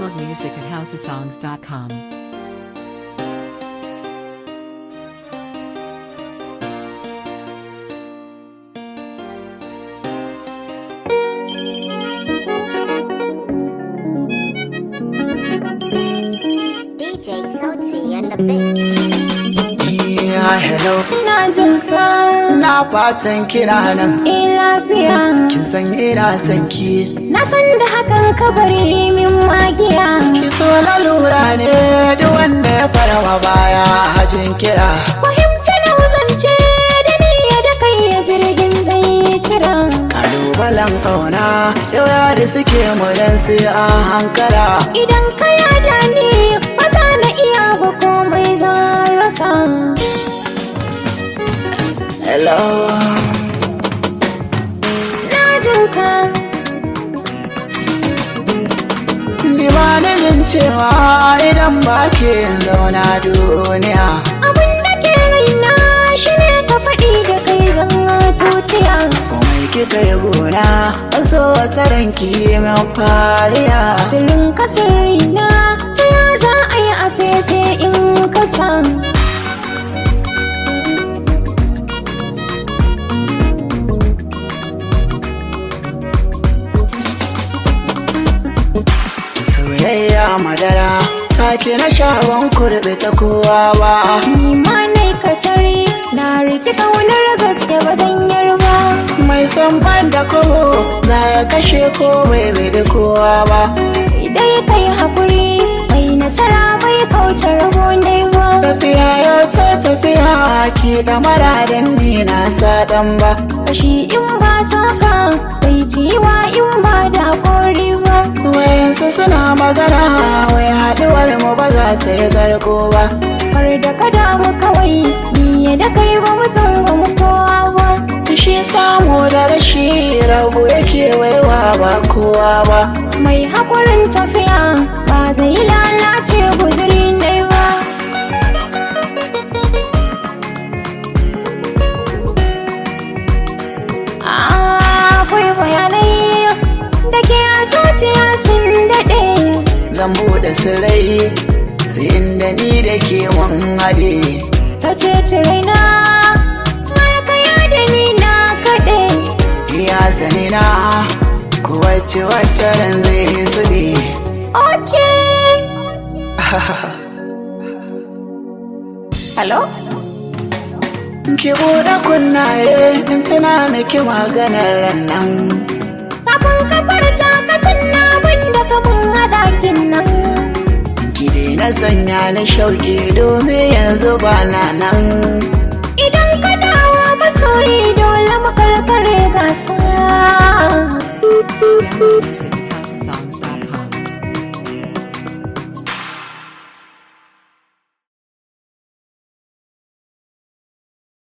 Download music at houseofsongs.com. DJ Sauti and the Big. Yeah, hello. Na jin ka Na fatan kina nan. eh lafiya. Kin san ina son ki. Na san da hakan ka bari min magiya. Ki so lalura ne duk wanda ya farawa baya hajin kira. Fahimci na wuzance da niyya da kai ya jirgin zai cira. Kalubalen ƙauna yau da suke mu dan sai an hankara. Idan ka yada ni ba za na iya ba komai zan rasa. Hello. Na jin ka Ni ba ni jin cewa idan ba ke zauna duniya. abin da ke raina shi ne ka faɗi da kai zan tutiya. Komai kika yi gona, an so wata ranki min fariya. Sirrin ka sirrina sai ya za a yi a fefe in ka san. Soyayya madara, take na shawon kurɓe ta kowa ba. Ni ma nai ka tare na riki ƙaunar gaske ba zan yarba. Mai son ban da kobo, za ya kashe ko bai bai da kowa ba. Idai kai haƙuri mai nasara bai kauce rabo dai ba. Tafiya yau ta tafiya, ki da maradin ni na saɗan ba. Kashi in ba saka bai jiwa in ba da kori ba. Wayansu suna magana, wai haɗuwar mu ba za ta yi garko ba. Kar da ka damu kawai ni da kai ba mu mu kowa ba. Shi samu da rashi rabu yake waiwa ba kowa ba. Mai haƙurin tafiya ba zai lalace guzuri dai ba. Akwai bayanai da ke a zuciya sun daɗe. Zan buɗe sirai, sai inda ni da ke mun haɗe. Ta ce raina har kaya da ni na kaɗe. Iya sani na, ku wacce wacce ran zai su ne. Okay. Hello? Ki buɗe kunnaye, in tuna miki maganar ran nan. Kafin kafar takatin na da kafin haɗakin nan. Ki daina sanya ni shauki domin yanzu ba na nan.